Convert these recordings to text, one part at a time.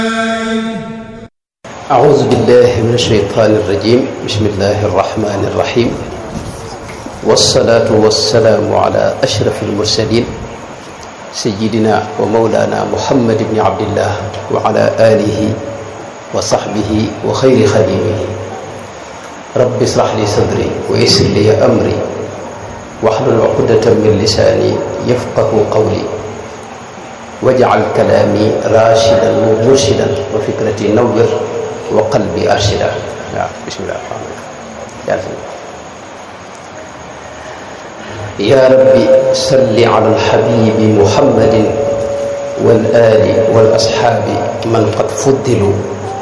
أعوذ بالله من الشيطان الرجيم بسم الله الرحمن الرحيم والصلاة والسلام على أشرف المرسلين سيدنا ومولانا محمد بن عبد الله وعلى آله وصحبه وخير خديمه رب اشرح لي صدري ويسر لي أمري واحلل عقدة من لساني يفقه قولي واجعل كلامي راشدا ومرشدا وفكرتي نور وقلبي أرشدا بسم الله الرحمن الرحيم يا ربي صل على الحبيب محمد والآل والأصحاب من قد فضلوا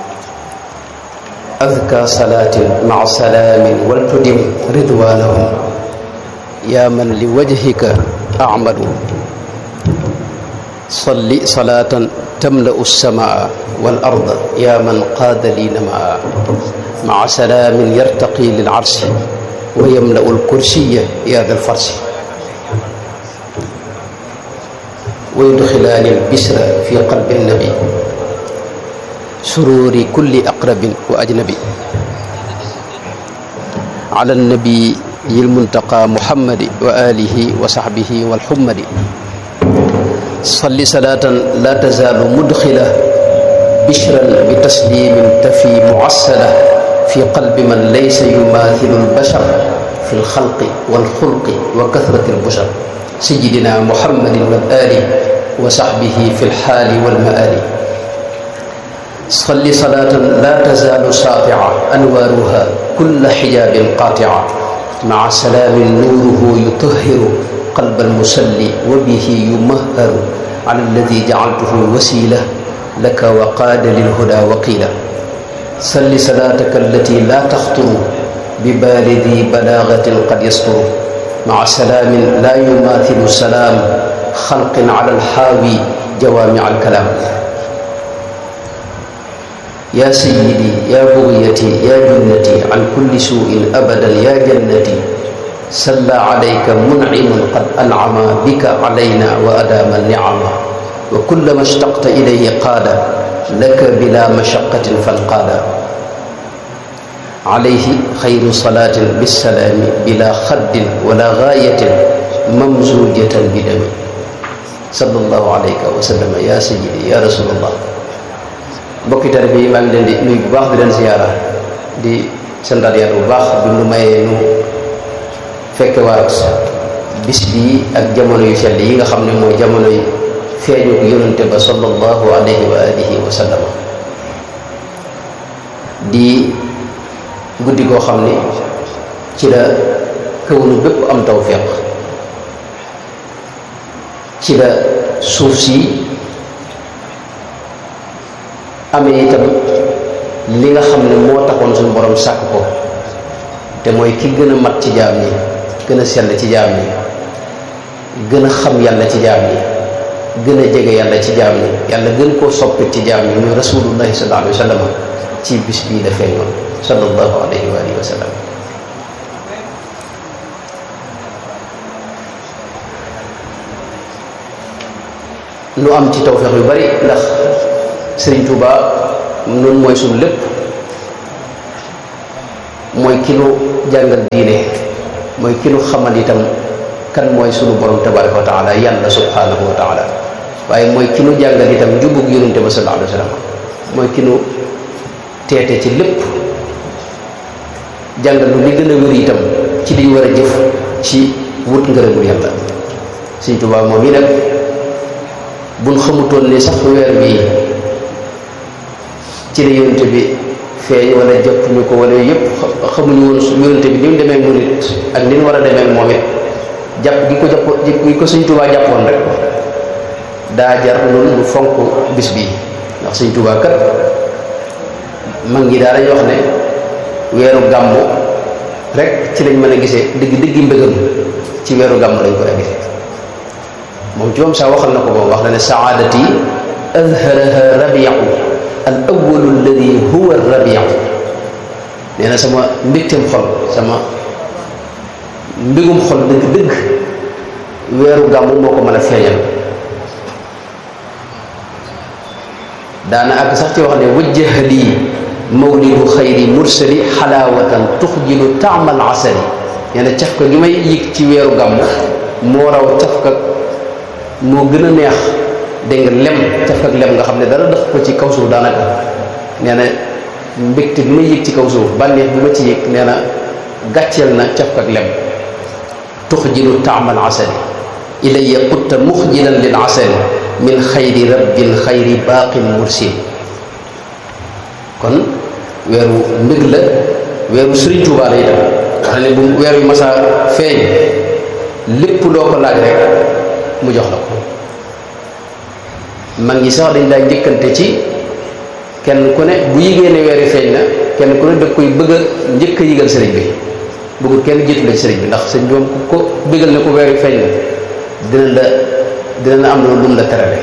أذكى صلاة مع سلام ولتدم رضوانهم يا من لوجهك أعمل صل صلاة تملأ السماء والأرض يا من قاد لي نماء مع سلام يرتقي للعرش ويملأ الكرسي يا ذا الفرش ويدخلان البسر في قلب النبي سرور كل أقرب وأجنبي على النبي المنتقى محمد وآله وصحبه والحمد صل صلاة لا تزال مدخلة بشرا بتسليم تفي معسلة في قلب من ليس يماثل البشر في الخلق والخلق وكثرة البشر سيدنا محمد والآل وصحبه في الحال والمآل صل صلاة لا تزال ساطعة أنوارها كل حجاب قاطعة مع سلام نوره يطهر قلب المصلي وبه يمهر على الذي جعلته وسيلة لك وقاد للهدى وقيلا صل صلاتك التي لا تخطر ببال ذي بلاغة قد يسطر مع سلام لا يماثل سلام خلق على الحاوي جوامع الكلام يا سيدي يا بغيتي يا جنتي عن كل سوء أبدا يا جنتي صلى عليك منعم قد أنعم بك علينا وأدام النعم وكلما اشتقت إليه قاد لك بلا مشقة فانقاد عليه خير صلاة بالسلام بلا خد ولا غاية ممزوجة بدم صلى الله عليك وسلم يا سيدي يا رسول الله mbokki tari bi maa ngi leen di nuyu bu baax di leen ziyaara di santaat yàlla bu baax bi nu mayee nu fekke waat bis bii ak jamono yu sell yi nga xam ne mooy jamono yi feeñu ko yonante ba sallallahu alayhi wa alihi wa sallam di guddi koo xam ne ci la kawnu bépp am tawfiq ci la suuf si amee itam li nga xam ne moo taxoon suñu borom sàkk ko te mooy ki gën a mat ci jaam yi gën a sell ci jaam yi gën a xam yàlla ci jaam yi gën a jege yàlla ci jaam yi yàlla gën koo soppit ci jaam yi muy rasulullahi sallallahu alayhi wa sallam ci bis bii la feeñoon sallallahu alayhi wa alihi wa sallam nu am ci tawfeex yu bari ndax Sëriñ Tuuba noonu mooy suñu lépp mooy ki nu jàngal diine mooy ki nu xamal itam kan mooy sunu borom tabaraka wa taala yàlla subhanahu wa taala waaye mooy ki nu jàngal itam njubug yonente ba sallallahu alayhi wa sallam mooy ki nu teete ci lépp jàngal lu li gën a wér itam ci liñ war a jëf ci wut ngërëmul yàlla Sëriñ Tuuba moom yi nag buñ xamutoon ni sax weer bii ci la yonente bi feeñ wala jëpp ñu ko wala yëpp xamuñu woon su yonente bi ni mu demee murit ak ni mu war a demee moom it jàpp gi ko jàpp gi ko Sëñ Tuubaa jàppoon rek daa jar loolu lu fonk bis bii ndax Sëñ Tuubaa kat mag ñi daa dañuy wax ne weeru gàmmu rek ci lañ mën a gisee dëgg dëggi mbëggam ci weeru gàmmu lañ ko a gisee moom ci moom sax waxal na ko boobu wax na ne saadati azharaha rabiu al awalu alladi huwa rabiu nee na sama mbégteem xol sama mbégum xol dëgg-dëgg weeru gàmmu moo ko mën a feeñal daana ak sax ci wax ne wajjaha lii mawlidu xayri mursali xalaawatan tuxjilu taamal asali nee na cafka gi may yëg ci weeru gàmmu moo raw cafka moo gën a neex dégg nga lem cafka ak lem nga xam ne dara def ko ci kaw suuf daanaka nee na mbégte bi may yëg ci kaw suuf bànneex bi ma ci yëg nee na gàcceel na cafka ak lem tuxjilu taamal asali ilayya qutta muxjilan lil asali min xayri rabbil xayri baaqin mursil kon weeru mbég la weeru Sëriñ Tuubaa la itam xam ne bu weer wi masaa feeñ lépp loo ko laaj rek mu jox la ko mag ñi sax dañ daa njëkkante ci kenn ku ne bu yigée ne weer wi feeñ na kenn ku ne da koy bëgg a njëkk a yëgal sëriñ bi bëggul kenn jiitu la ci sëriñ bi ndax sëriñ bi moom ku ko bëggal ne ko weer wi feeñ na dina la dina la am loolu lu mu la terale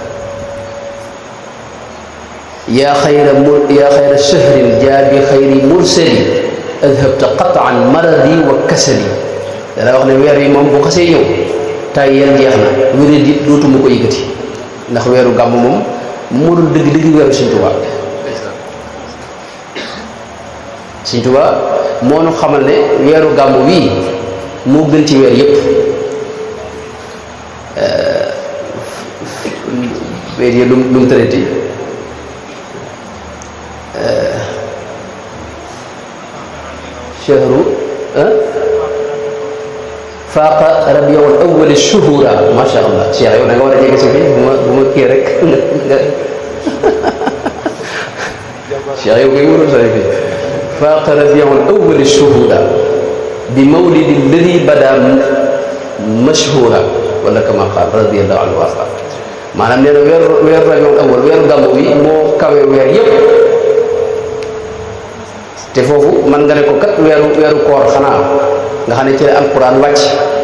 yaa xayra mur yaa xayra shahrin jaa bi xayri mursali adhabta qataan maradi wa kasali dana wax ne weer yi moom bu xasee ñëw tay yel jeex na wéré di dootuma ko yëkkati ndax weeru gàmm moom moo dul dëgg dëgg weeru Sëñ Tuubaa Sëñ Tuubaa moo nu xamal ne weeru gàmm wii moo gën ci weer yépp weer yi lu lu mu tërati shahru faaqa rabiul awwal shuhura macha allah cheikh yow da nga war a jege si fii bu ma bu ma kii rek cheikh yow koy wóorul sori fii faaqa rabiul awwal shuhura bi mawlidi alladi bada mashhura wala kama qaal radiallahu anhu warda maanaam nee na weeru weeru rabiul awwal weeru gàmmu wi moo kawe weer yépp te foofu man nga ne ko kat weeru weeru koor xanaa nga xam ne ci la alquran wàcc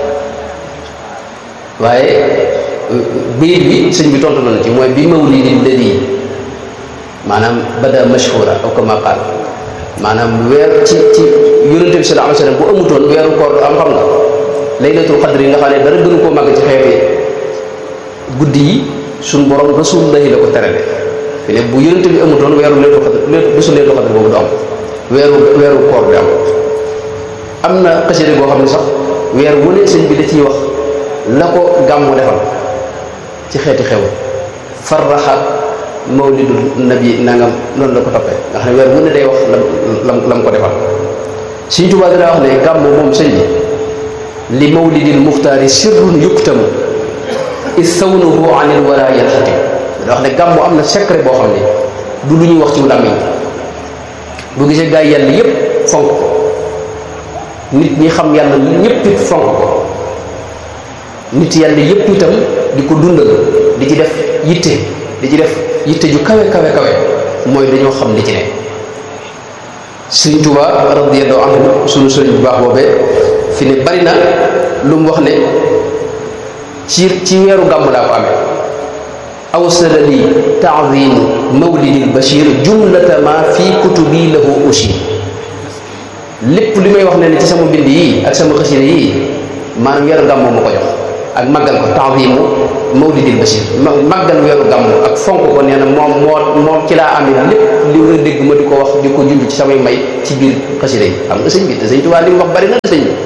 waaye biir bi sëñ bi tontu na ci mooy bi mawlidi ladi maanaam bada mashhura aw kama qaal maanaam weer ci ci yonente bi sallallahu alayhi wasallam bu amutoon weeru koor am xam nga laylatul qadr yi nga xam ne dara gënu koo màgg ci xeeti guddi yi suñ borom rasulullahi la ko terale fi ne bu yonente bi amutoon weeru laylatul qadr bésu laylatul qadr boobu du am weeru weeru koor bi am am na xasida goo xam ne sax weer wu ne sëñ bi da ciy wax la ko gàmmu defal ci xeeti xew farraxa mawlidu nabi nangam noonu la ko toppee nga xam ne weer wu ne day wax lam lam ko defal Sëñ Tuubaa dina wax ne gàmmu moom sëñ bi li mawlidil muxtaari sirrun yuktamu is sawnuhu anil wara yanxatim da wax ne gàmmu am na secret boo xam ne du lu ñuy wax ci làmmiñ bu gisee gaa yi yàlla yépp fonk ko nit ñi xam yàlla ñépp it fonk ko nit yàlla yépp itam di ko dundal di ci def yitte di ci def yitte ju kawe kawe kawe mooy dañoo xam li ci ne Sëriñ Tuubaa radiyallahu anhu sunu sëriñ bu baax boobee fi ne bari na lu mu wax ne ci ci weeru gàmm laa ko amee awsala li taadimu mawlidil bashir jumlata ma fi kutubi lahu ushir lépp li may wax ne ne ci sama mbind yi ak sama xasida yi maanaam weeru gàmm ma ko jox ak màggal ko taadimu mawlidil bashir màggal weeru gàmm ak fonk ko nee na moom moo moom ci laa amee lépp li nga dégg ma di ko wax di ko junj ci samay may ci biir xasida yi xam nga sëñ bi te sëñ Tuubaa li mu wax bari na sëñ bi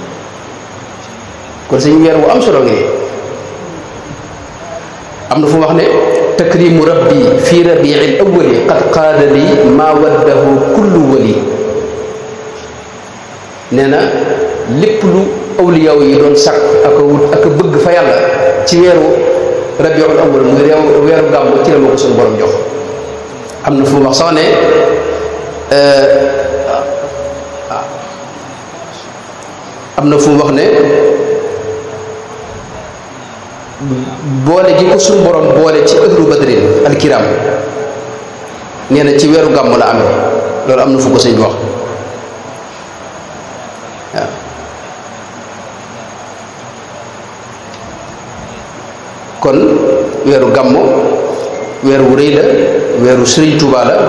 kon sëñ weer wu am solo ngi am na fu mu wax ne takrimu rabbi fi rabiil awwali qad qaada li maa waddahu kullu wali nee na lépp lu awliyaw yi doon sàkk ak a wut ak a bëgg fa yàlla ci weeru rabiul awwal muy réew weeru gàmmu ci la ma ko suñu borom jox am na fu mu wax sax ne am na fu mu wax ne boole gi ko suñu borom boole ci ëhlu badrin alkiram nee na ci weeru gàmm la amee loolu am na fu ko sëñ bi wax waaw kon weeru gàmm weer wu rëy la weeru sëriñ Tuubaa la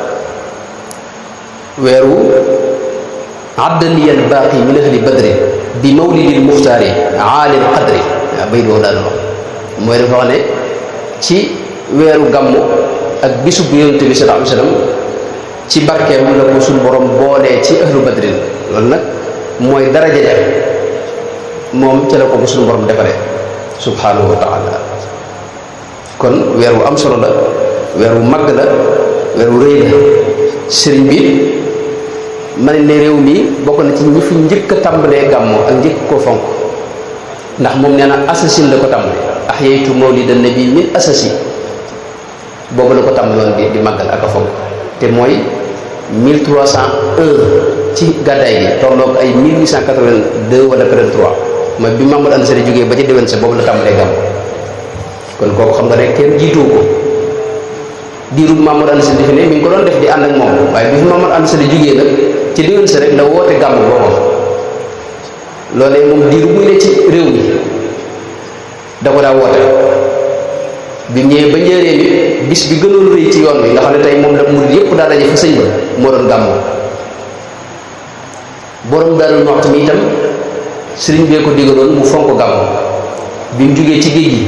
weeru addaliyal baaqi min ahli badrin bi mawlidil muxtaari aalil qadri waaw bay doo daal wax mooy dafa wax ne ci weeru gàmmu ak bisub yonente bi sallallahu alayhi wasallam ci barkeem la ko suñu borom boolee ci ahlu badrin loolu nag mooy daraja ja moom ca la ko suñu borom defaree subhanahu wa taala kon weer wu am solo la weer wu màgg la weer wu rëy la sëriñ bi ma ne ne réew mi bokk na ci ñi fi njëkk a tàmbalee gàmmu ak njëkk koo fonk ndax moom nee na assasine la ko tàmbale ahyaytu mawlida nabi min assasi boobu la ko tàmbaloon di di màggal ak a fonk te mooy 1301 ci gàddaay gi tolloog ay 1882 wala 83 mooy bi Mamadou Anta Sali jógee ba ca déwén sa boobu la tàmbalee gàmm kon kooku xam nga rek kenn jiituwu ko diirub Mamadou Anta Sali fi ne mi ngi ko doon def di ànd ak moom waaye bi fi Mamadou Anta Sali jógee nag ci déwén sa rek la woote gàmm boppam loolee moom diirub muy ne ci réew mi da ko daa woote bi ñëwee ba njëriñ bi bis bi gënoon rëy ci yoon wi nga xam ne tey moom la murid yépp daa daje fa sëñ ba moo doon gàmmoo borom Daaru Muxti mi itam sëriñ bee ko digaloon mu fonk gàmmu bi mu jógee ci géej gi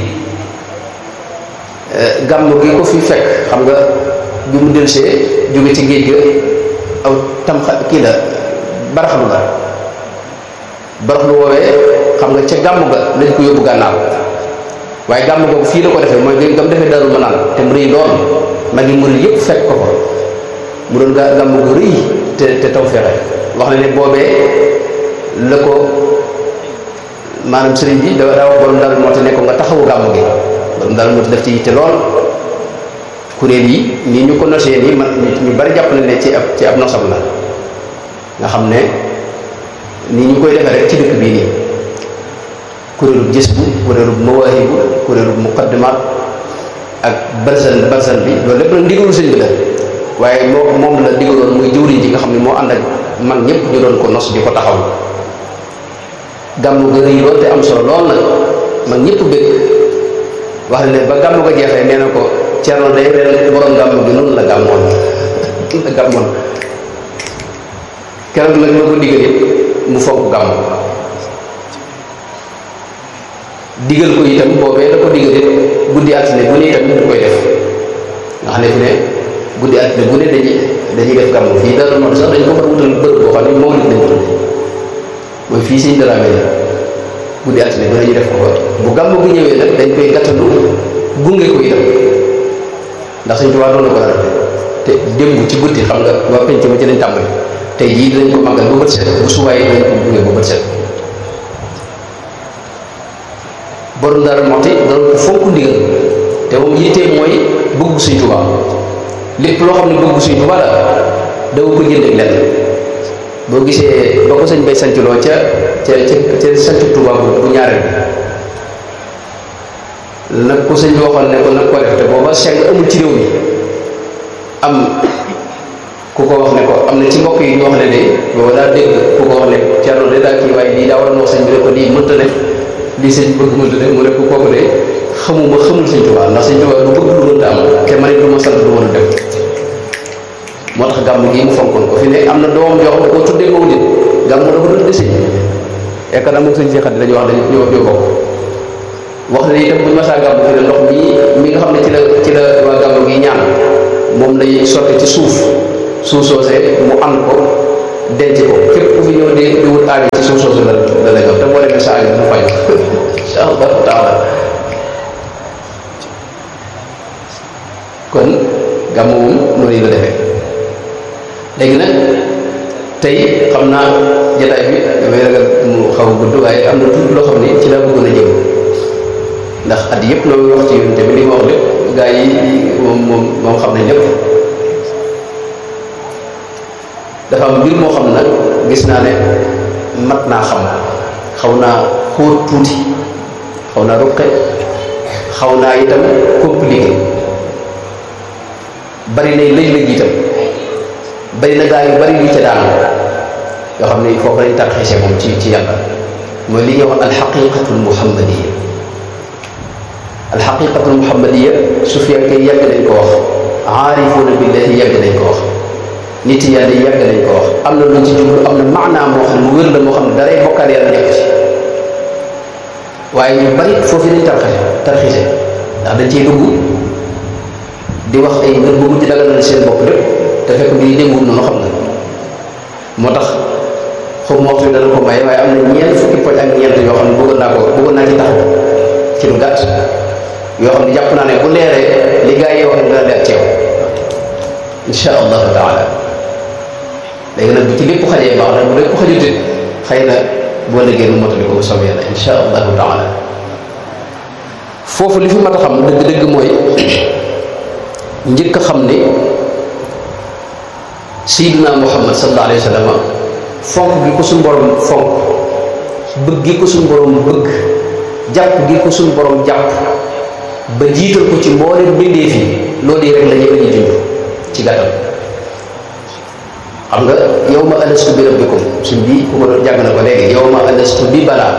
gàmmu gi ko fi fekk xam nga bi mu delsee jóge ci géej ga aw tam kii la baraxlu la baraxlu woowee xam nga ca gàmmu ga lañ ko yóbbu gànnaaw waaye gàmmu googu fii la ko defee mooy gam defee Daaru Manaan te mu rëy lool mag yi murid yépp fekk ko ko mu doon gàmmu gu rëy te te taw fexe wax na ne boobee la ko maanaam sëriñ bi da daa wax borom daal moo te ne ko nga taxawu gàmmu gi borom daal moo te def ci yitte lool kuréel yi nii ñu ko nosee nii man ñu bari jàpp na ne ci ab ci ab nosam la nga xam ne nii ñu koy defee rek ci dëkk bii nii kuréelub gis bu kuréelub mawaahibu kuréelub muqaddimaat ak barsan barsan bi loolu lépp nag ndigalu sëñ bi la waaye moo moom la digaloon muy jëwriñ ji nga xam ne moo ànd ak mag ñëpp ñu doon ko nos di ko taxaw gàmmu ga rëy lool te am solo lool nag mag ñëpp bëgg wax ne ba gàmmu ga jeexee nee na ko Cerno day ren borom gàmmu gi noonu la gàmmoon la gàmmoon keroog nag la ko digal it mu fonk gàmmu digal ko itam boobee la ko digal it guddi altine bu ne itam du koy def nga xam ne fi ne guddi altine bu ne dañuy dañuy def gàmmu fii dara noonu sax dañ ko fa wutal bërëb boo xam ne mawlid lañ ko tudde mooy fii siñ daraame la guddi altine bu ne ñu def ko fa bu gàmmu gi ñëwee nag dañ koy gàttandu gunge ko itam ndax Sëñ Tuubaa doon na ko dara te démb ci guddi xam nga waa penc ma ci lañ tàmbali tey jii dinañ ko màggal ba bët set bu suwaayee dinañ ko gunge ba bët set borom Daaru Muxti doon ko fonk ndigal te moom yitteem mooy bëgg Sëñ Tuubaa lépp loo xam ne bëgg Sëñ Tuubaa la daw ko jënd ak lenn boo gisee ba ko sëñ bay sancloo ca ca ca ca sanc Tuubaa bu ñaareel bi nag ko sëñ bi waxoon ne ko nag ko def te booba seng amul ci réew mi am ku ko wax ne ko am na ci mbokk yi ñu wax ne de booba daa dégg ku ko wax ne Cerno de daa kii waaye lii daa war a wax sëñ bi ne ko lii mënta ne lii sëñ bëgg mënta ne mu ne ko kooku de xamuma xamul sëñ Tuubaa ndax sëñ Tuubaa du bëgg lu mënta am te man it du ma sant du mën a def moo tax gàmm gii mu fonkoon ko fi ne am na doomam yoo xam ne koo tuddee mawlid gàmm dafa doon desi yaakaar naa moom sëñ Cheikh dañuy wax dañu ñoo ñoo bokk wax na itam bu ñu masaa gàmm fi ne ndox mi mi nga xam ne ci la ci la waa gàmm gi ñaan moom lay sotti ci suuf suuf soosee mu an ko denc ko képp ku fi ñëw di di wut aajo ci suuf soosu la la la jox te boo demee sa aajo mu faj insha allahu taala kon gàmm moom noonu la defee léegi nag tey xam naa jataay bi damay ragal mu xaw a gudd waaye am na tuuti loo xam ne ci laa bëggoon a jëm ndax at yëpp loolu wax ci yoon tamit li ma wax lépp gaa yi moom moom moom xam nañ lépp dafa am mbir moo xam nag gis naa ne mat naa xam xaw naa xóot tuuti xaw naa ruqe xaw naa itam compliqué bari nay lëj-lëj itam bari na gaa yu bari yu ca daanu yoo xam ne foofu lañ tarxiise moom ci ci yàlla mooy li ñuy wax alxaqiqatul muhammadiya alxaqiqatul muhammadiya su fekkee yàgg nañ ko wax aarifuuna billahi yàgg nañ ko wax nit yàlla yàgg nañ ko wax am na luñ ci jublu am na maanaa moo xam ne mu wér la moo xam ne daray bokkaal yàlla nekk ci waaye ñu bari foofu lañ tarxise tarxise ndax dañ ciy dugg di wax ay mbir bu mujj daganal seen bopp lépp te fekk bi démwut noonu xam na moo tax xaw ma waxtu bi dana ko may waaye am na ñeent fukki poñ ak ñeent yoo xam ne bëggoon naa ko bëggoon naa ci taxaw ci lu gàtt yoo xam ne jàpp naa ne bu leeree li gaa yi wax ne dina leer ceew insha allahu taala léegi nag bu ci lépp xajee baax na bu lépp xajutit xëy na boo liggéey nu motali ko bu soobee yàlla insha allahu taala foofu li fi mat a xam dëgg-dëgg mooy njëkk a xam ni sayyidina muhammad sallallahu alayhi wa sallam fonk gi ko suñu borom fonk bëgg gi ko suñu borom bëgg jàpp gi ko suñu borom jàpp ba jiital ko ci mboolem bindeef yi loolu yi rek la ñuy junj ci gàttal xam nga yow ma alastu bi rabbikum suñ bii ku ko doon jàng na ko léegi yow ma alastu bi balaa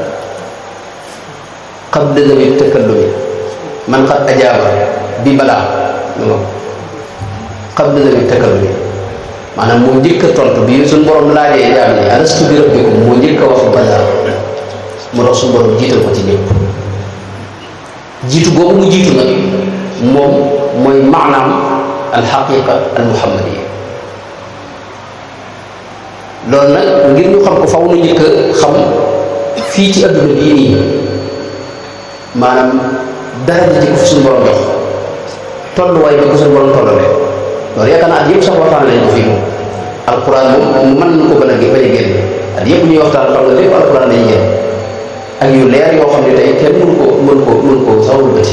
qabla dawi takallumi man qad ajaaba bi balaa qabla dawi takallumi maanaam moo njëkk a tontu bi suñ borom laajee jaam ñi alastu bi rabbikum moo njëkk a wax balaa mu dox suñ borom jiital ko ci ñëpp jiitu boobu mu jiitu nag moom mooy maanaam alxaqiqa almuhammadiya loolu nag ngir ñu xam ko faw nu njëkk a xam fii ci adduna bii nii maanaam dara ji ko fi suñu borom jox tolluwaay bi ko suñu borom tollale loolu yaakaar naa at yëpp sax waxtaan nañ ko fii moom alquran moom mën nañu ko bën a bañ a génn at yëpp ñuy waxtaan xam nga lépp alquran lañuy génn ak yu leer yoo xam ne tey kenn mënu ko mënu ko mënu ko sax bëti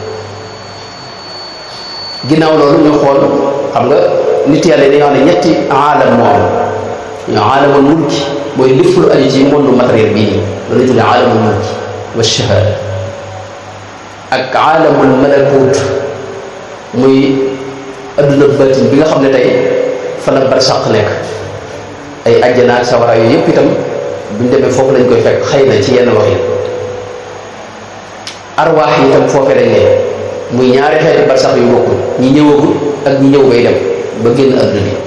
ginnaaw loolu ñu xool xam nga nit yàlla dañoo xam ne ñetti aalam moo am ñu aalamul mulki mooy lépp lu aju ci monde matériel bii nii loolu la tuddee aalamul mulki wa shahada ak aalamul malakut muy adduna batin bi nga xam ne tey fa la barsàq nekk ay ajjana ak sawara yooyu yëpp itam buñ demee foofu lañ koy fekk xëy na ci yenn wax yi arwaax yi itam foofee lañ ne muy ñaari xeeti barsax yu bokkul ñi ñëwagul ak ñi ñëw bay dem ba génn adduna bi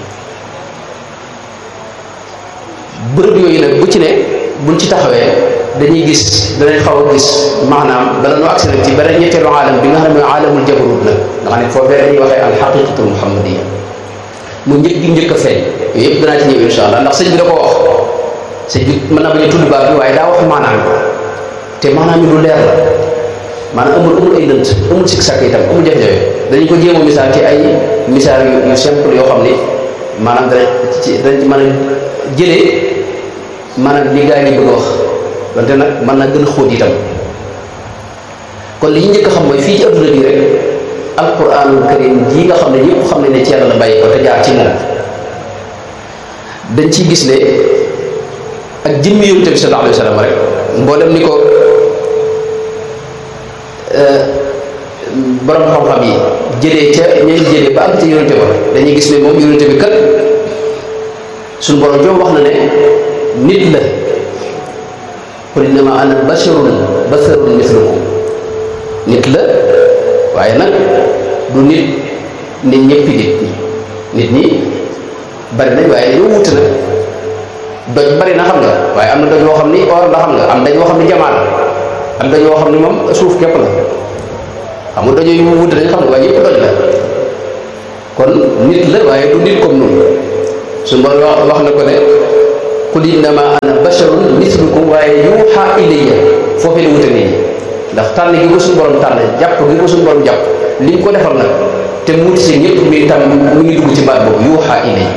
bërëb yooyu nag bu ci ne buñ ci taxawee dañuy gis danañ xaw a gis maanaam bala noo agsi nag ci beneen ñetteelu aalam bi nga xam ne mooy aalamul jabarut nag nga xam ne foofee dañuy waxee al xaqiqatul muhammadiya mu njëkk gi njëkk a feeñ yooyu yëpp danaa ci ñëw insha allah ndax sëñ bi da ko wax sëñ bi mën naa bañ a tudd baat bi waaye daa wax maanaam te maanaam yi lu leer la maanaam amul amul ay lënt amul sikk sàkk itam amul jafe-jafe dañu ko jéem a misaal ci ay misaal yu yu simple yoo xam ni maanaam danañ ci danañ ci mën a jëlee maanaam li gaa yi bëgg a wax wante nag mën na gën a xóot itam kon li ñu njëkk a xam mooy fii ci adduna bi rek alquranul karim jii nga xam ne ñëpp xam ne ne ci yàlla la bàyyi ko te jaar ci moom dañ ciy gis ne ak jëmmi yonent bi sallallahu alayhi wa sallam rek mboolem ni ko borom xam-xam yi jëlee ca ñañ jëlee ba ak ca yonent ba dañuy gis ne moom yonent bi kat suñu borom joom wax na ne nit la qul innama ana basharun basharun mislukum nit la waaye nag du nit nit ñëppi nit ñi nit ñi bari nañ waaye dañoo wut nag doj bari na xam nga waaye am na doj woo xam ni or la xam nga am doj woo xam ni jamaa la am doj woo xam ni moom suuf képp la xam nga doj yu mu wut dañ xam nga waaye yëpp doj la kon nit la waaye du nit comme noonu su ma wax na ko ne qul innama ana basharun mislukum waaye yuuxa ilayya foofee la wute nit ñi ndax tànn gi ko suñu borom tànn jàpp gi ko suñu borom jàpp li ñu ko defal nag te mu wuti si ñëpp mi tam mu ngi dugg ci baat boobu yuuxa ilayya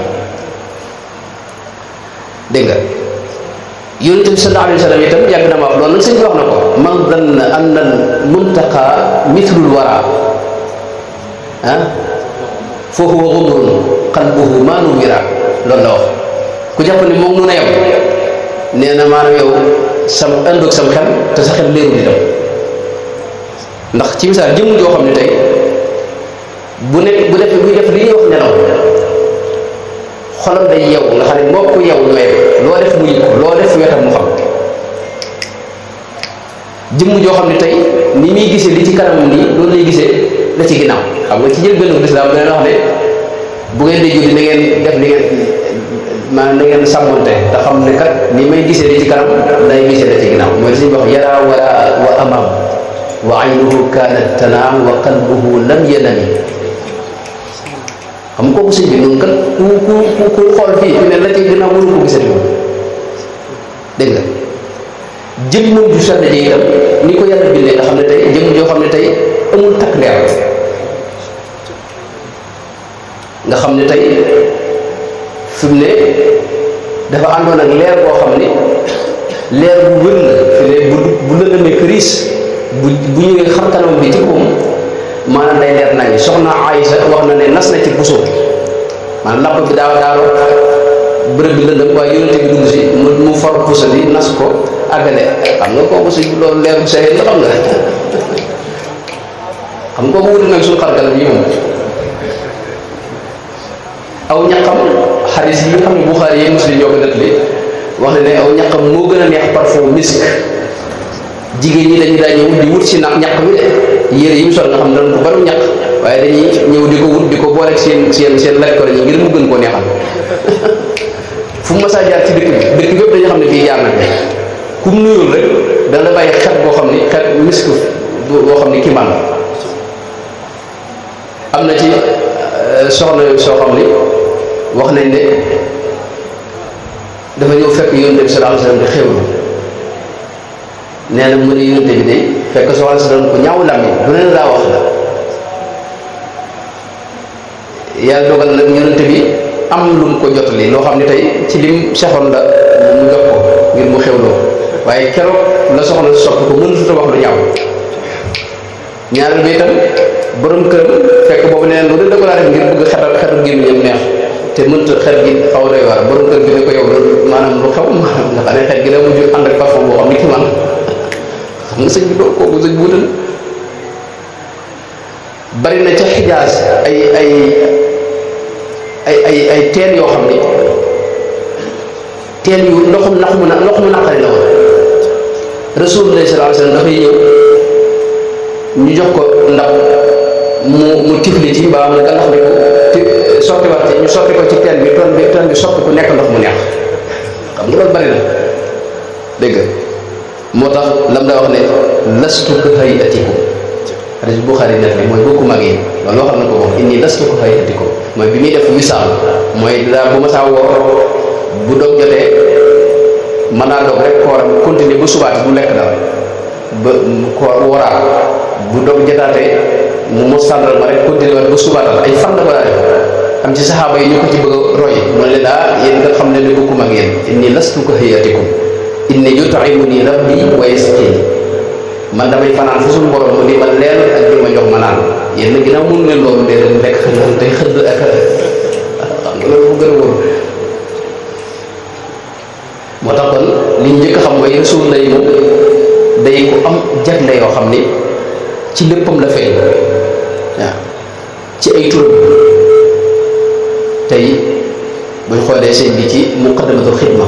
dégg nga yonent bi sallallahu alayhi wa sallam itam yàgg na ma wax loolu nag sëñ bi wax na ko man danna anna al muntaqa mithlul wara ah fa huwa gumrun qalbuhu maa nuwira loolu la wax ku jàpp ne moom mun a yem nee na maanaam yow sam àndoog sam xel te sa xel leerul itam ndax ci misaal jëmm joo xam ne tey bu nekk bu def buy def li ñuy wax nelaw xolam day yew nga xam ne moo ko yew ñooy loo def mu yëg ko loo def wetam mu xam jëmm joo xam ne tey ni muy gisee li ci kanam nii loolu lay gisee la ci ginnaaw xam nga ci jël benn lislaam dana wax ne bu ngeen di julli na ngeen def li ngeen maanaam na ngeen sàmmonte te xam ne kat ni may gisee li ci kanam day gisee la ci ginnaaw mooy li ñuy wax yara wala wa amam wa aynuhu kaanat tanaam wa qalbuhu lam yanami xam nga kooku sëñ bi noonu kat ku ku ku ku xool fii fi ne la ci gën a mënu ko gisati moom dégg nga jëmmam ju sell ji itam ni ko yàlla bindee nga xam ne tey jëmm joo xam ne tey amul takk leer nga xam ne tey fi mu ne dafa àndoon ak leer boo xam ne leer bu wër la fi ne bu bu lëndamee këriis bu bu ñëwee xam kanam bi ci koom maanaam day leer nañ soxna Aysa wax na ne nas na ci puso maanaam lapp bi daaw daaw bërëb bi lëndëm waaye yonente bi dugg si mu mu for puso bi nas ko àggale xam nga kooku si loolu leeru sa la xam nga xam nga kooku wuti nag suñu xargalam yi moom aw ñaqam xaris yi nga xam ne Buxaari yi Muslim ñoo ko nettali wax ne ne aw ñaqam moo gën a neex parfum misk jigéen ñi dañu daa ñëw di wut si nag ñaq bi de yére yi mu sol nga xam ne dañ ko bari ñaq waaye dañuy ñëw di ko wut di ko booleeg seen seen seen lekk ko ngir mu gën koo neexal fu mu masaa jaar ci dëkk bi dëkk bépp dañu xam ne fii jaar na bi ku mu nuyul rek dana la bàyyi xet boo xam ni xet misk boo xam ni kimaan am na ci soxna soo xam ni wax nañ ne dafa ñëw fekk yonent bi sallallahu alayhi wasallam di xewlu nee na mu ne yonent bi de fekk soxna si doon ko ñaaw làmmi du leen laa wax la yàlla dogal nag yonent bi am lu mu ko jotali loo xam ne tey ci lim sexoon la mu jox ko ngir mu xewloo waaye keroog la soxna si soppi ko mënatut a wax lu ñaaw ñaareel bi itam borom këram fekk boobu nee lu da ko laa def ngir bëgg xetal xetal gémmiñam neex te mënta xet gi xaw doy waar borom kër bi ne ko yow loolu maanaam lu xew nga xam ne xet gi la mujj ànd ak parfum boo xam ni ki man xam nga sëñ bi doo kooku sëñ buutal bari na ca xijaas ay ay ay ay ay teen yoo xam ni teen yu ndoxum nax mu na ndox mu naqari la woon rasulullah sallallahu alayhi wasallam dafay ñëw ñu jox ko ndab mu mu tifli ci mbaa mu gàllax ne ko ti sotti wax ci ñu sotti ko ci teen bi teen bi teen bi soppi ku nekk ndox mu neex xam nga loolu bari na dégg nga moo tax lam daa wax ne lastu ka hayatikum hadis Buxaari net li mooy bokku mag yi loolu waxal na ko boobu inni lastu ka hayatikum mooy bi muy def wisaal mooy daa bu ma saa woor bu dog jotee mën naa dog rek kooram continuer ba subaati bu lekk dara ba koor woraat bu dog jotaatee mu mos sàndal ma rek continuer waat ba subaatal ay fan la ko daa def am ci saxaaba yi ñu ko ci bëgg a roy mu ne leen ah yéen nga xam ne ne bokkum ak yéen inni lastu ka hayatikum inni yut'imuni rabbi wa yasqini man damay fanaan fa suñu borom mu di ma leel ak di ma jox ma naan yéen nag ginnaaw mënu leen loolu dee leen lekk naan tey xëdd ak xam nga loolu fu gën a wóor moo tax kon li ñu njëkk a xam mooy rasul lay moom day ko am jagle yoo xam ni ci léppam la feeñ waaw ci ay turam tey buñ xoolee sëñ bi ci muqaddamatul xidma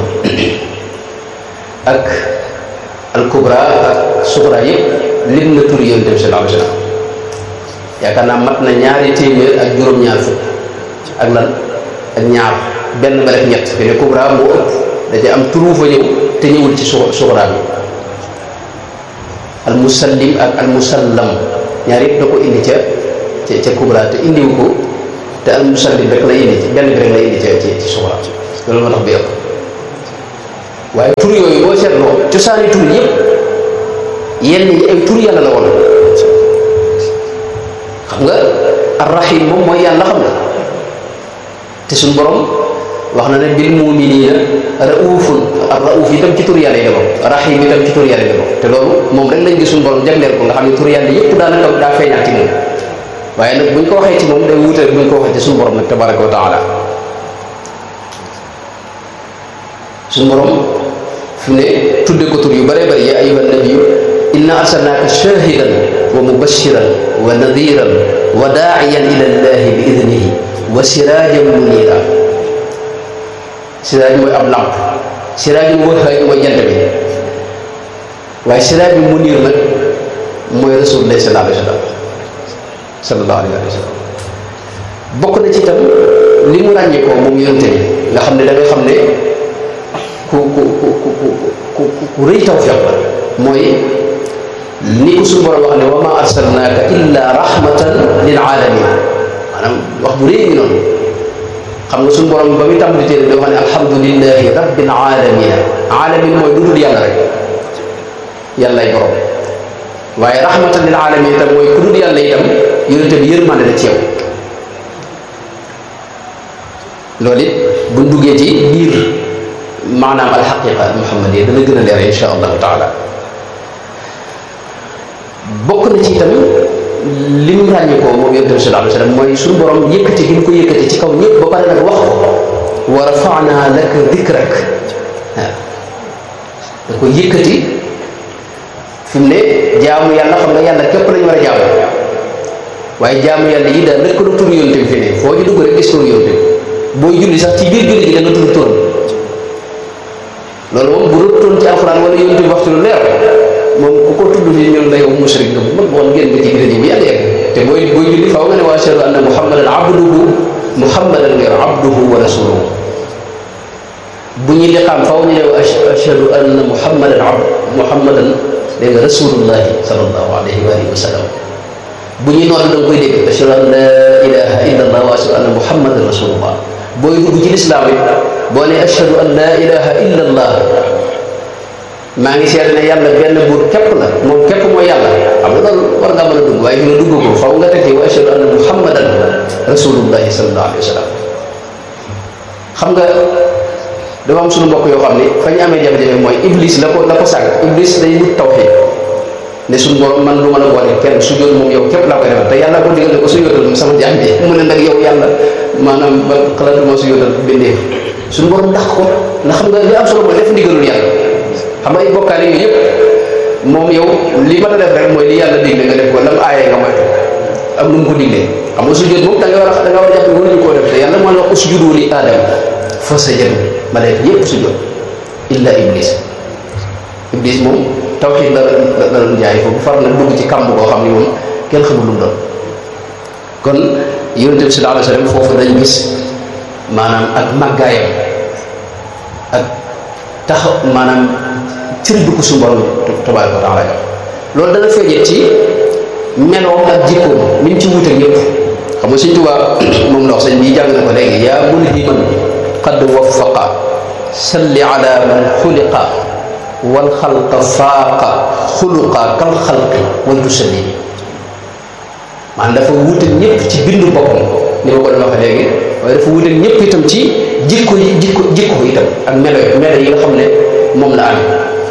ak al kubra ak suxra yëpp lim na tur yonent bi sallallahu alayhi wasallam yaakaar naa mat na ñaari téeméer ak juróom-ñaar fukk ak lan ak ñaar benn ba def ñett fi ne kubra moo ëpp da ci am turu fa ñëw te ñëwul ci su suxra bi al musallim ak al musallam ñaar yëpp da ko indi ca ca ca kubra te indiwu ko te al musallim rek la indi ci benn bi rek la indi ca ci ci suxra loolu moo tax bi ëpp waaye tur yooyu boo seetloo cosaani tur yëpp yenn yi ay tur yàlla la woon xam nga arrahim moom mooy yàlla xam nga te suñ borom wax na ne bil muminina raufun ar rauf itam ci tur yàlla yi la bokk rahim itam ci tur yàlla yi la bokk te loolu moom rek lañ gis suñ borom jagleel ko nga xam ne tur yàlla yëpp daanaka daa feeñaat ci moom waaye nag buñ ko waxee ci moom day wuute buñ ko waxee ci suñ borom nag tabaraka wa taala suñ borom fi ne tudde ko tur yu bëree bëri ya ayuha nabiyu inna arsalnaaka shahidan wa mubashiran wa nadiran wa daa'iyan ila llahi bi idnihi wa sirajan munira siraaj mooy ab lamp siraaj bi wëxaay mooy jant bi waaye siraaj bi munir nag mooy rasulullah sallallahu alayhi wa sallam sallallahu alayhi wa sallam bokk na ci itam li mu ràññee ko moom yonte bi nga xam ne da nga xam ne ku ku ku ku ku ku rëy tawfiq la mooy ni ko suñu borom wax ne wa ma arsalnaaka illa rahmatan lil alamin maanaam wax bu réy ngi noonu xam nga suñu borom ba muy tàmbali téere dafa ne alhamdulillahi rabbil alamin alamin mooy lu dul yàlla rek yàllay borom waaye rahmatan lil alamin itam mooy ku dul yàlla itam yonente bi yërmande la ci yow loolu it buñ duggee ci biir maanaam alxaqiqa al muhammadiya dana gën a leer insha allahu taala bokk na ci itam li mu ràññee ko moom yonente bi sallallahu alayhi wa sallam mooy suñu borom yëkkati gi mu ko yëkkati ci kaw ñëpp ba pare nag wax ko wa rafa'na laka dikrak waaw da ko yëkkati fi mu ne jaamu yàlla xam nga yàlla képp lañu war a jaamu waaye jaamu yàlla yi daal lëkkaloo tur yonente bi fi ne foo ñu dugg rek gis tur yonente bi booy julli sax ci biir julli gi dana tudd turam loolu moom bu rëttoon ci alxuraan wala yonente bi waxtu lu leer moom ku ko tudd fii ñun la yow mushrik nga bu mag woon ngeen ba ci biir ji bu yàgg yàgg te booy booy julli faaw nga ne wa ashhadu anna muhammadan abduhu muhammadan nga yor abduhu wa rasuluhu bu ñu liqaam faaw ñu ne wa ashhadu anna muhammadan abd muhammadan dégg nga rasulullahi sallallahu alayhi wa alihi wa sallam bu ñuy noonu da nga koy dégg ashhadu an la ilaha illa allah wa ashhadu anna muhammadan rasulullah booy dugg ci lislaam it boo ne ashhadu an la ilaha illa allah maa ngi seet ne yàlla benn buur képp la moom képp mooy yàlla xam nga loolu war ngaa mën a dugg waaye fi nga dugg ko faw nga tekki wa ashhadu anna muhammadan rasulullahi sallallahu alayhi wa sallam xam nga dafa am suñu mbokk yoo xam ne fa ñu amee jafe-jafe mooy iblis la ko la ko sàkk iblis day wut tawxiid ne suñu borom man du mën a boole kenn su jot moom yow képp laa koy defal te yàlla ko digal ne ko su yotal sama jaam bi mu ne nag yow yàlla maanaam ba xalaatuma su yotal bindee suñu borom ndax ko ndax xam nga li am solo mooy def ndigalul yàlla xam nga ay bokkaale yooyu yëpp moom yow li ma a def rek mooy li yàlla digle nga def ko lam aayee nga moytu am nu mu ko diglee xam nga sujjóot moom da nga war a da nga war a jàpp ne waruñu koo def te yàlla moo la wax usjudu li aadama fa sajadu malaaka yëpp sujjóot illa iblis iblis moom tawxiid la la doon jaay foofu far na dugg ci kàmb koo xam ne moom kenn xamul lu mu doon kon yonente bi sallallahu alayhi wa sallam foofu dañu gis maanaam ak màggaayam ak tax maanaam cër bi ko suñu borom tabaaraka wa taala jox loolu dana feeñee ci meloom ak jikkoom ni mu ci wuute ñëpp xam nga Sëñ Tuubaa moom ndox sëñ bi jàng na ko léegi yaa mulhiman qad waffaqa salli ala man xuliqa wal xalqa faaqa xuluqa kal xalqi wal tusalli maanaam dafa wuute ñëpp ci bindu boppam ni ma ko doon waxee léegi waaye dafa wuute ñëpp itam ci jikko yi jikko jikko itam ak melo melo yi nga xam ne moom la am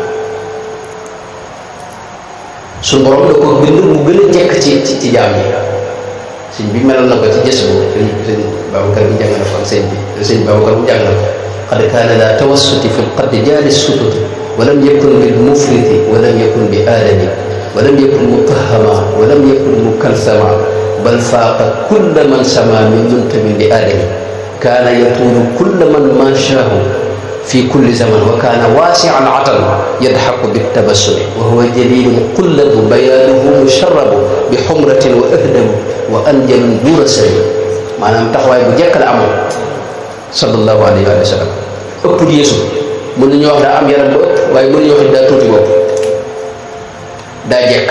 suñu borom da ko bind mu gën a jekk ci ci ci jaam yi sëñ bi melal na ko ci gës bu sëñ sëñ Babacar bi jàng na ko ak sëñ bi sëñ Babacar bu jàng na ko qad kaana daa tawassuti fi lqaddi jaali sututi walam yakun bil mufriti walam yakun bi aadami walam yakun mutahama walam yakun mukalsama bal faaqa kulla man sama min muntamin li aadami kaana yatuulu kulla man maashaahu fi kulli zaman wa kaana waasian atan yadxaku bittabassumi wa huwa jalilun qullabu bayaanuhu musharrabu bi xumratin wa ahdamu wa anjalun duura sari maanaam taxawaay bu jekk la amoon sallallahu alayhi wa sallam ëpp yeesu mën nañu wax daa am yaram bu ëpp waaye mën nañu wax daa tuuti bopp daa jekk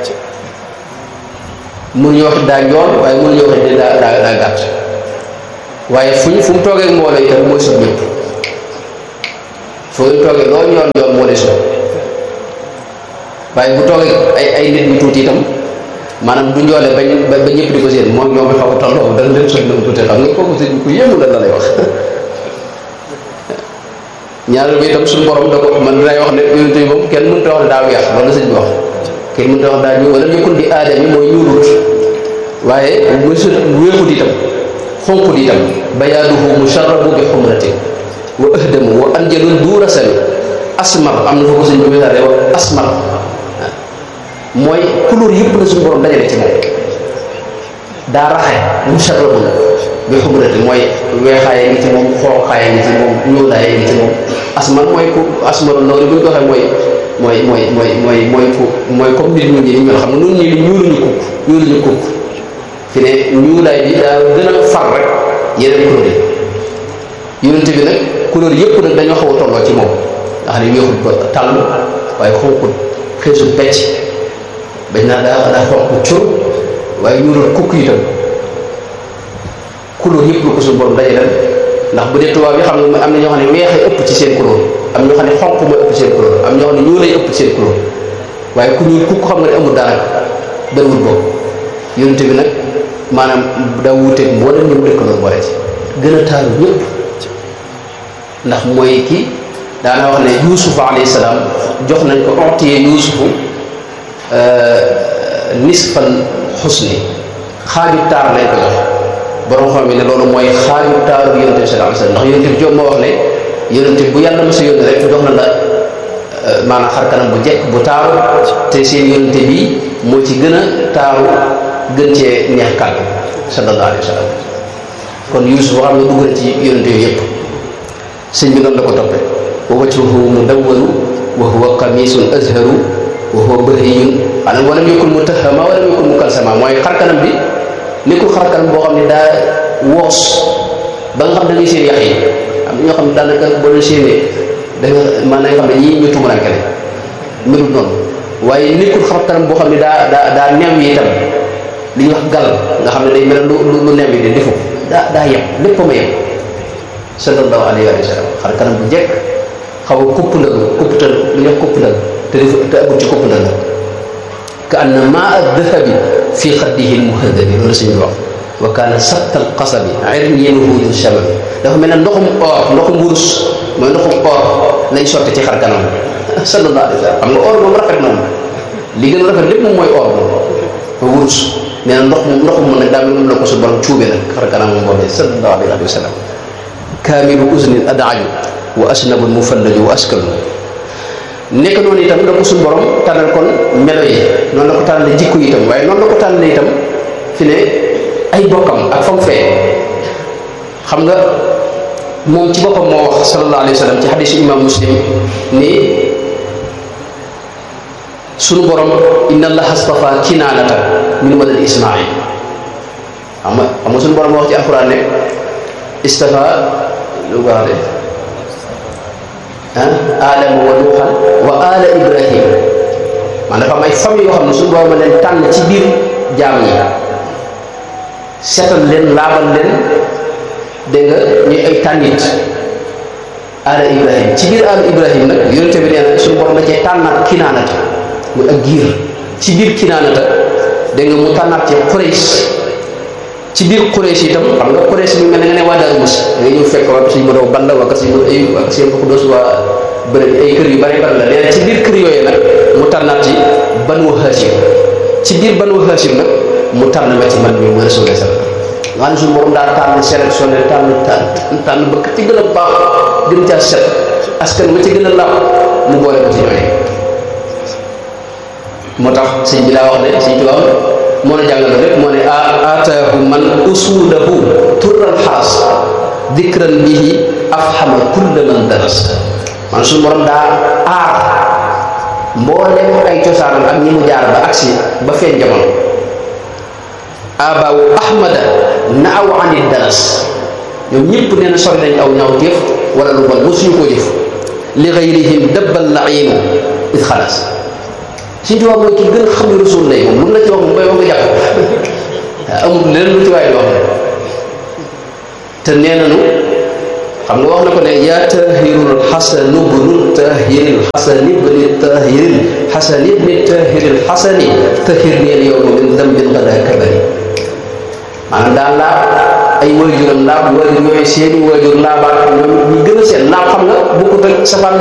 mën nañu wax daa njool waaye mën nañu wax daa daa daa gàtt waaye fu ñu fu mu toogee ak mbooloo itam mooy sut ñëpp foo toogee loo ñoon ñoon moo lay sut waaye bu toogee ay ay nit ñu tuuti itam maanaam du njoole ba ba ñëpp di ko seen moom ñoom xaw a tolloo dana leen sut na mu tuuti xam nga kooku sëñ ku yéemu la la lay wax ñaareel bi itam suñu borom da ko man dinay wax ne yonente bi moom kenn mënut a wax ne daa weex loolu la sëñ bi wax kenn mënut a wax daa ñuul wala nekkul di aadami mooy ñuulut waaye mësul weexut itam xonqut itam bayaaduhu musharrabu bi xumratin wa ahdamu wa anjalun duura sami asmar am na fa ko sëñ bi misaale wa asmar mooy couleur yëpp la suñu borom dajale ci moom daa raxe musharrabu bi xumrati mooy weexaaye ngi ci moom xooxaaye ngi ci moom ñuulaaye ngi ci moom asmar mooy ku asmar loolu bu ñu ko waxee mooy mooy mooy mooy mooy mooy ku mooy comme nit ñu ñi ni mel xam nga nun ñi ñuuluñu kukk ñuuluñu kukk fi ne ñuulaay bi daa gën a far rek yeneen couleur yi yonent bi nag couleur yëpp nag dañoo xaw a tolloo ci moom nga xam ne weexut ba tàll waaye xonqut xeesut pecc bañ naa daa daa xonq cur waaye ñuulul kukk itam couleur yëpp lu ko suñu borom daje ndax bu dee tubaab yi xam nga am na ñoo xam ne weexee ëpp ci seen couleur am ñoo xam ne xonq mooy ëpp ci seen couleur am ñoo xam ne ñuulay ëpp ci seen couleur waaye ku ñuul kukk xam nga ne amul dara bëriwul boobu yonente bi nag maanaam daa wuuteeg mboolem ñu mu dëkkaloon boole ci gën a taaru ñëpp ndax mooy ki daana wax ne yuusuf alayhi salaam jox nañ ko ontiyee yuusufu nisfal xusni xaaju taar lañ ko jox borom xam ne loolu mooy xaaju taaru yonente bi sallallahu alayhi wasallam ndax yonente bi joom moo wax ne yonente bu yàlla ma sa yónni rek jox na la maanaam xar kanam bu jekk bu taaru te seen yonente bi moo ci gën a taaru gën cee neex kàddu sallallahu alayhi wasallam kon Yuusuf xam nga dugg na ci yonente yooyu yëpp sëñ bi noonu la ko toppee wa wajhuhu mudawwaru wa huwa qamisun azharu wa huwa bahriyun maanaam walam yakun mutahama walam yakun mukalsama mooy xar kanam bi nekkul xar kanam boo xam ne daa woos ba nga xam da ngay seen yax yi am na ñoo xam ne daanaka boo leen séenee da nga maanaam nga xam ne ñii ñu tumuranke ne melul noonu waaye nekkul xar kanam boo xam ne daa daa daa neew yi itam li ñuy wax gal nga xam ne day mel lu lu neew yi de defu daa daa yem lépp ma yem sallallahu alayhi wa sallam xar kanam bu jekk xaw a kupp ndëg kupptal lu ñuy wax kupp ndëg te def te agul ci kupp ndëg ka anna maa dahabi fi xaddihi lmuhadabi loolu suñu wax wa kaana sattal qasabi irniinuhu du shamami dafa mel ne ndoxum or ndoxum wurus mooy ndoxum or lañ sotti ci xar kanam sallallahu alayhi wa sallam xam nga or moom rafet moom li gën a rafet lépp moom mooy or moom ma wurus nee na ndox moom ndoxum moom nag daa mel moom la ko su borom cuube nag xar kanam moom boobee sallallahu alayhi wa sallam kaamilu usnin adaaju wa asnabul mufallaju wa askalu nekk noonu itam la ko suñu borom tànnal kon melo yi noonu la ko tànnale jikko yi itam waaye noonu la ko tànnale itam fi ne ay bokkam ak fam fee xam nga moom ci boppam moo wax sallallahu alayhi wa sallam ci xadisu imam muslim ni sunu borom inna allaha astafa kinaanata min walad ismail xam nga xam nga sunu borom moo wax ci alquran ne istafa lu baax de ah aadama wa nuuxan wa ala ibrahim man dafa am ay famille yoo xam ne suñu borom leen tànn ci biir jaam yi setal leen laabal leen dégg nga ñuy ay tànnit ala ibrahim ci biir ala ibrahim nag yonente bi nee na suñu borom da cee tànnaat kinaanata muy ak giir ci biir kinaanata dégg nga mu tànnaat ci Quraysh ci biir Quraysh itam xam nga Quraysh mi mel ne nga ne waa Daaru Musi da nga ñëw fekk waa suñu mënoo banda waa kasi ay waa kasi ko dos waa bëri ay kër yu bari bari la nee na ci biir kër yooyu nag mu tànnaat ci Banu Hashim ci biir Banu Hashim nag mu tànn ma ci man mi ma Rasulullah sallallahu nga xam ne suñu borom daa tànn sélectionné tànn tànn tànn ba ci gën a baax gën caa set askan ma ci gën a laab mu boole ko ci ñooy moo tax sëñ bi daa wax ne sëñ tubaab moo ne jàngale rek moo ne aataahu man usulahu turral xaas dikran bihi afhama kulla man daras man suñu borom daa aar mboolem ay cosaanam ak ñi mu jaar ba agsi ba feeñ jamono abaawu ahmada naaw anit daras ñoom ñëpp nee na sori nañ aw ñaaw téef wala lu bon mosuñu koo jëf li gayrihim dabbal lainu it xalaas suñ tubaab mooy ki gën a xam ne rasul lay moom lu mu la ci wax moom bay wax nga jàpp waaw amul leneen lu ci waay di wax te nee nañu xam nga wax na ko ne yaa tahirul xasanu bnu tahiril xasani bni tahiril xasani bni tahiril xasani tahir neel yow ma min dambin gada kabari maanaam daal laab ay waajuram laab waajur yooyu seeni waajur laabaat ñoom ñu gën a seen laab xam nga bokkut ak safaan